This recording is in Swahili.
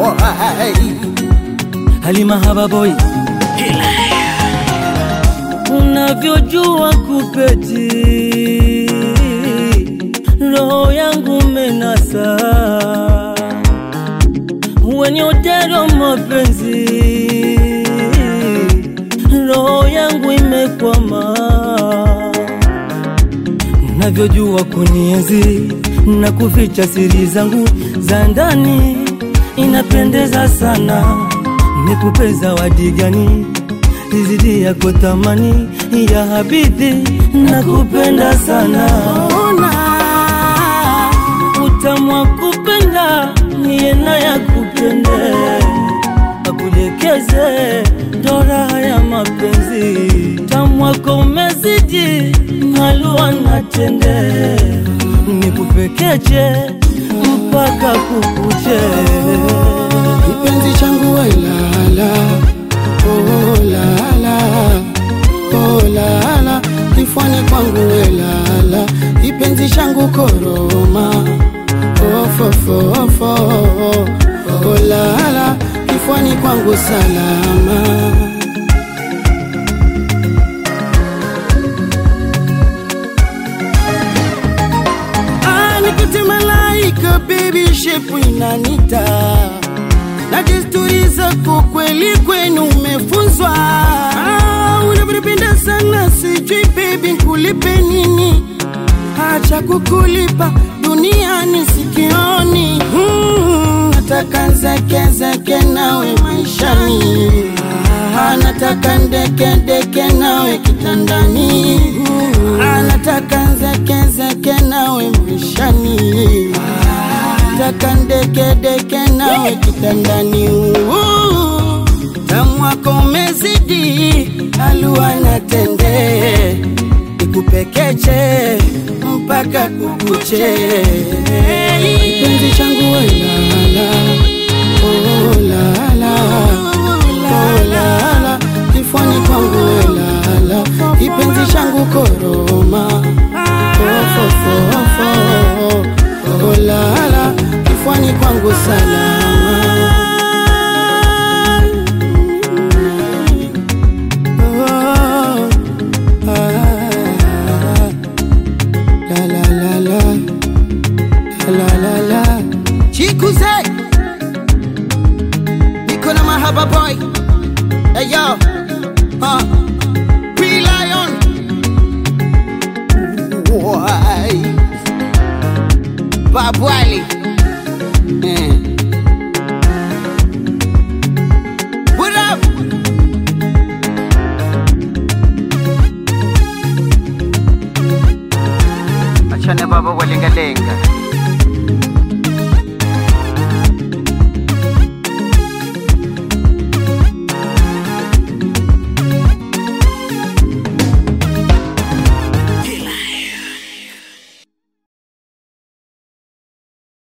Halima Hababoy, unavyojua kupeti, roho yangu menasa, wenye utero mapenzi, roho yangu imekwama, unavyojua kunienzi na kuficha siri zangu za ndani, inapendeza sana nikupe zawadi gani izidi yako thamani ya habibi, nakupenda sana. Ona utamu wa kupenda niye na ya kupende, akudekeze ndo raha ya mapenzi, tamu wako umezidi halua na tende, nikupekeche mpaka kukuche kipenzi changu wailala oh, lala oh, lala kifwani kwangu welala kipenzi changu koroma ofofofo oh, lala kifwani kwangu salama Ah, nikute malaika baby shepu inanita na desturi zako kweli kwenu umefunzwa. Ah, unavyonipenda sana, sijui baby nikulipe nini, hacha kukulipa duniani sikioni. Mm, nataka zeke zeke nawe maishani, ah, nataka ndeke ndeke nawe kitandani, ah, nataka zeke zeke nawe maishani nataka ndeke deke nawe kitandani. Uh, Tamu wako umezidi, alua na tende, ikupekeche mpaka kukuche. Kipenzi changu welala, oh lala, oh lala, kifwani kwangu welala, kipenzi changu koroma, oh fo fo fo, oh lala, kifwani kwangu salama. Oh, ah, la la la la, la la la. Chikuze, niko na mahaba boy. Hey yo, huh? Free lion. Why? Babu Ali.